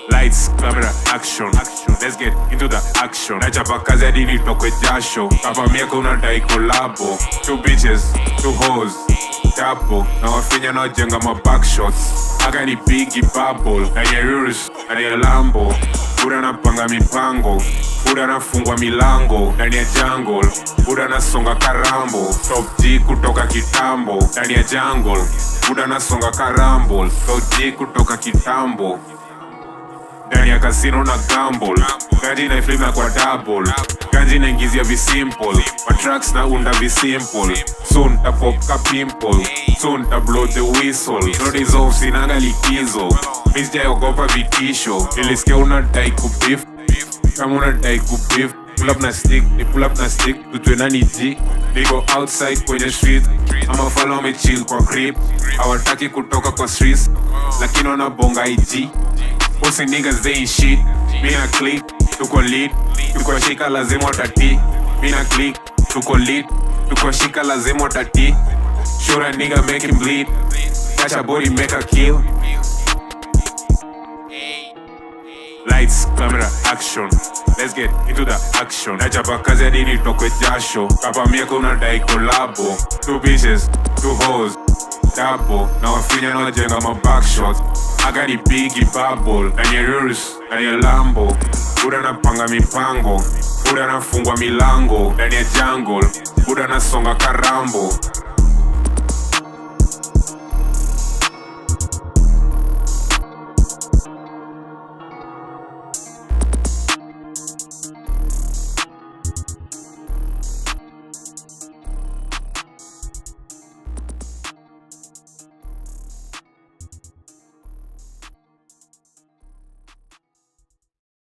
Lights, camera, action. Let's get into the action. Nachapa kazi hadi nitokwe jasho. Kapa miaka unadai kolabo. Two bitches, two hoes. Tapo, na wafinya na wajenga ma back shots. Aga ni bigi bubble. Na ye Urus, na ye Lambo. Buda napanga mipango. Buda nafungwa milango. Ndani ya jungle. Buda nasonga karambo. Top G kutoka kitambo. Ndani ya jungle. Buda nasonga karambo. Top G kutoka kitambo ndani ya kasino na gamble ganji na flip na kwa double ganji naingizia visimple matracks na unda visimple soon ta pop ka pimple soon ta blow the whistle notice off sinanga likizo misjaogopa vitisho nilisikia unadai kubif kama unadai kubif pull up na stick ni pull up na stick tutwe nani g niko outside kwenye street ama fala wamechill kwa crib hawataki kutoka kwa streets lakini wanabonga ig Pussy niggas they ain't shit. Me na click, tuko lit. Tuko shika lazima watati. Me na click, tuko lit. Tuko shika lazima watati. Shoot a nigga make him bleed. Catch a body make a kill. Lights, camera, action. Let's get into the action. Nachapa kazi hadi nitokwe jasho. Kapa miaka unadai kolabo. Two bitches, two hoes. Tapo, na wafinya na wajenga ma back shots. Aga ni bigi bubble. Na nye Urus, na nye Lambo. Buda napanga mipango. Buda nafungwa milango. Ndani ya jungle. Buda nasonga karambo.